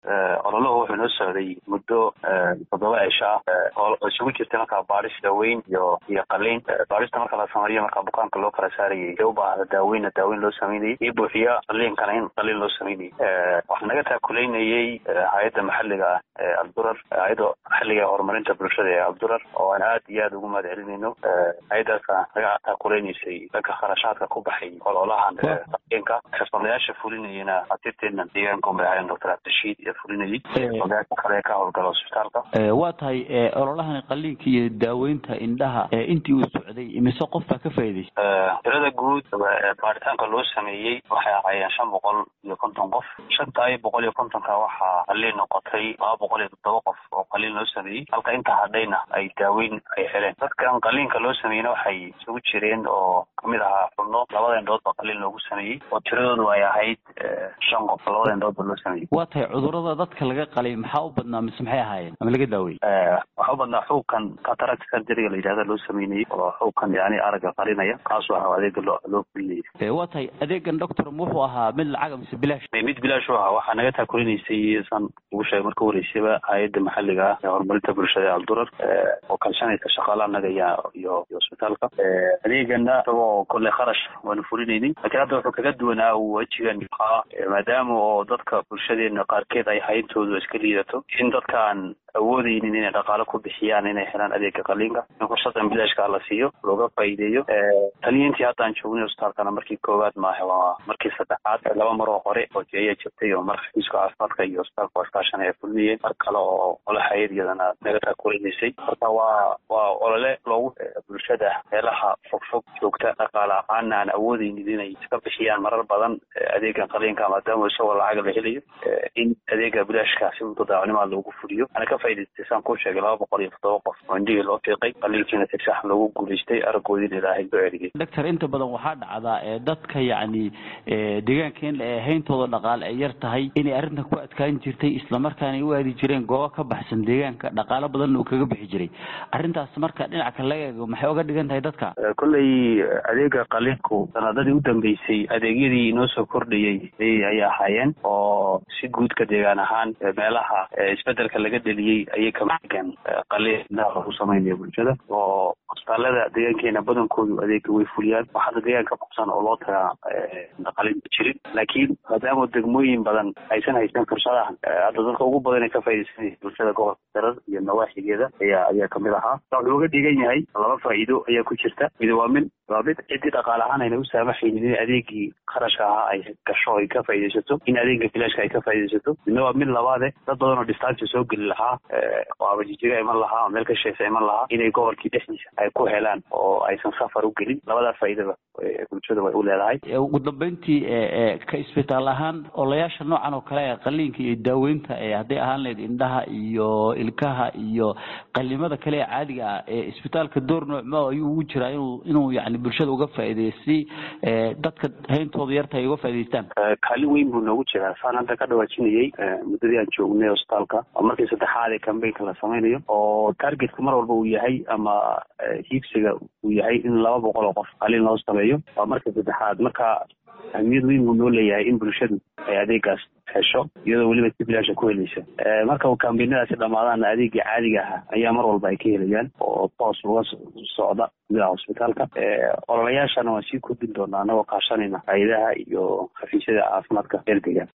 ololuhu wuxuu noo socday muddo toddoba cisho ah oo isugu jirtay markaa baadhis daaweyn iyo iyo qaliin baadhista marka la sameeyo markaa bukaanka loo kala saarayay ee u baahda daaweynna daaweyn loo sameynayay iyo buuxiya qaliinkana in qaliin loo sameynayay waxaa naga taakuleynayay hay-adda maxalliga ah ee abdurar hay-adda maxalliga ee horumarinta bulshada ee abdurar oo aan aad iyo aad ugu mahad celinayno hay-addaasa naga taakuleynaysay dhanka kharashaadka ku baxay ololahan qaliinka xirfadlayaasha fulinayana asirteena deegaanka unbay ahaayeen doctor cabdishiid iyo fulinayay xirfadlayaasha kale ee ka howlgala hosbitaalka waa tahay ololahan qaliinka iyo daaweynta indhaha intii uu socday imise qof baa ka faa'iidaystay tirada guud baaritaanka loo sameeyey waxay ahaayeen shan boqol iyo konton qof shantaa iyo boqol iyo kontonka waxaa qaliin noqotay laba boqol iyo toddoba qof oo qaliin loo sameeyey halka inta hadhayna ay daaweyn ay heleen dadkan qaliinka loo sameeyeyna waxay isugu jireen oo kamid ahaa xubno labada indhood ba qaliin loogu sameeyey oo tiradoodu ay ahayd shan qof labada indhood ba loo sameeyey waa tahay cudurada dadka laga qalay maxaa u badnaa mise maxay ahaayeen ama laga daaweyey waxaa u badnaa xuubkan cataract surgeryga la yidhahda loo sameynayey oo xuubkan yani aragga qarinaya kaasoo ahaa adeega loo loo fulinayay waa tahay adeegan doctor wuxuu ahaa mid lacaga mise bilaash mid bilaash u ahaa waxaa naga taakulinaysay san ugu sheegay marka horeysaba hay-adda maxalliga ah ee horumarinta bulshada ee aldurar oo kalshanaysa shaqaalaha naga iyo iyo iyo hosbitaalka adeegana isagoo kolley kharash waanu fulinaynin laakiin hadda wuxuu kaga duwanaa wejigan ahaa maadaama oo dadka bulshadeena qaarkeed ay hayntoodu iska liidato in dadkaan awoodeynin inay dhaqaalo ku bixiyaan inay helaan adeega qaliinka in fursadan bilaashkaa la siiyo looga faa'iideeyo taniyo intii haddaan joognay hosbitaalkana markii koowaad maaha waa markii saddexaad laba mar oo hore oo jeeya jirtay oo mar xafiiska caafimaadka iyo hosbitaalka waskaashan ay fulinayeen mar kale oo ole hay-ad iyadana naga taakulinaysay marka waa waa olole loogu bulshada meelaha fogfog joogta dhaqaale ahaana aan awoodeynin inay iska bixiyaan marar badan adeegan qaliinka maadaama isagoo lacaga la helayo in adeega bilaashka si mutadaacnimaa loogu fuliyo ana ka faa'idaystay saan kuu sheegay laba boqol iyo toddoba qof oo indhihii loo fiiqay qaliinkiina si sax loogu guulaystay araggoodiina ilaahay soo celiyay doctor inta badan waxaa dhacdaa ee dadka yacni deegaankeena ee hayntooda dhaqaale ay yar tahay inay arrintan ku adkaan jirtay islamarkaana ay u aadi jireen goobo ka baxsan deegaanka dhaqaalo badanna uu kaga bixi jiray arrintaas marka dhinaca kale laga eego maxay oga dhigan tahay dadka kolley adeega qaliinku sanadadii u dambeysay adeegyadii inoo soo kordhayey ayay ahaayeen oo si guudka deegaan ahaan meelaha isbedelka laga deliyey ayay kamidgan qaliin indhaha lagu samaynayo bulshada oo hosbitaalada deegaankeena badankoodu adeega way fuliyaan wax hadda deegaan ka baxsan oo loo tagaa qalin jirin laakiin maadaama degmooyin badan aysan haysan fursadahan hadda dadka ugu badan ee ka faaidaysanaya bulshada gobolka darar iyo nawaaxigeeda ayaa ayaa kamid ahaa wuxuu uga dhigan yahay laba faa'iido ayaa ku jirta mid waa mid waa mid ciddii dhaqaale ahaan ayna u saamaxaynin in adeegii kharashka ahaa ay gasho ay ka faaidaysato in adeega bilaashka ay ka faaidaysato midna waa mid labaade dad badan oo distancia soo geli lahaa oo abajijiga iman lahaa oo meel ka sheesa iman lahaa inay gobolkii dhexdiisa ay ku helaan oo aysan safar u gelin labadaa faa'iidaba bulshada way u leedahay ugu dambeyntii ka isbitaal ahaan olayaasha noocan oo kale ee qaliinka iyo daaweynta ee hadday ahaan lahayd indhaha iyo ilkaha iyo qalimada kale ee caadiga ah ee isbitaalka door noocmo ayuu ugu jiraa inuu inuu yani bulshada uga faa'iideeyo si dadka hayntooda yarta ay uga faa'idaystaan kaalin weyn buu noogu jiraa saan hadda ka dhawaajinayay muddadii aan joognay hosbitaalka oo markii saddexaad ee cambaynka la samaynayo oo targetku mar walba uu yahay ama hiigsiga uu yahay in laba boqol oo qof qaliin loo sameeyo waa markii saddexaad marka ahmiyad weyn buu noo leeyahay in bulshadu ay adeegaas hesho iyadoo weliba si bilaasha ku helaysa marka kambaynadaasi dhamaadaana adeegii caadiga ahaa ayaa mar walba ay ka helayaan oo toos uga socda gudaha hosbitaalka ololayaashana waan sii kordhin doonaa anagoo kaashanayna hay-adaha iyo xafiisyada caafimaadka heer deegaan